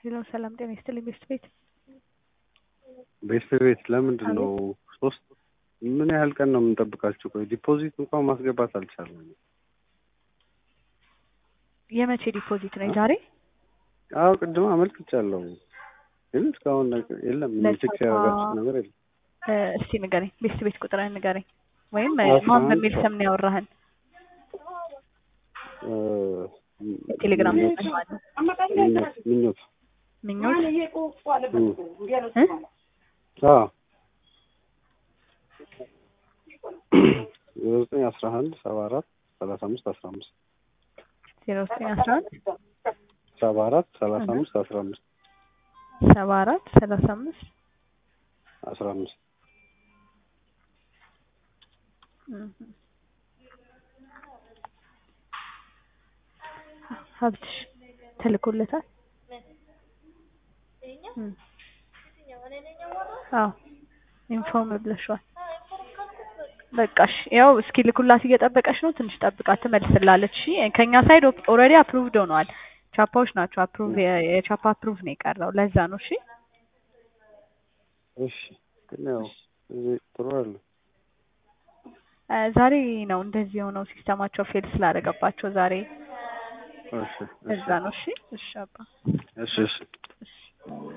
ሄሎ ሰላም ጤና ይስጥልኝ ቤስት ቤት ቤስት ቤት ለምንድን ነው ሶስት ምን ያህል ቀን ነው የምንጠብቃችሁ? ቆይ ዲፖዚት እንኳን ማስገባት አልቻለም። የመቼ ዲፖዚት ነው የዛሬ አዎ ቅድም አመልክቻለሁ፣ ግን እስካሁን ነገር የለም። ቼክ ያደረጋችሁ ነገር የለም። እ እስቲ ንገረኝ ቤስት ቤት ቁጥርህን ንገረኝ ወይም አስራ ማን አንድ በሚል ስም ነው ያወራህን እ ቴሌግራም ምኞት ላይ ማለት ነው ምኞት ምኞት ምኞት እም። እ አዎ ዜሮ ዘጠኝ አስራ አንድ ሰባ አራት ሰላሳ አምስት አስራ አምስት ዜሮ ዘጠኝ አስራ አንድ ሰባ አራት ሰላሳ አምስት አስራ አምስት ሰባ አራት ሰላሳ አምስት አስራ አምስት እም። ሀብትሽ ተልኮለታል እም። አዎ ኢንፎርም ብለሽዋል። በቃሽ ያው እስኪ ልኩላት እየጠበቀች ነው። ትንሽ ጠብቃት ትመልስላለች። እሺ ከኛ ሳይድ ኦልሬዲ አፕሩቭድ ሆነዋል። ቻፓዎች ናቸው አፕሩቭ የቻፓ አፕሩቭ ነው የቀረው። ለዛ ነው እሺ እሺ ግን ያው እዚህ ጥሩ አለ እ ዛሬ ነው እንደዚህ የሆነው ሲስተማቸው ፌል ስላደረገባቸው ዛሬ እሺ እሺ እዛ ነው። እሺ እሺ አባ እሺ እሺ እሺ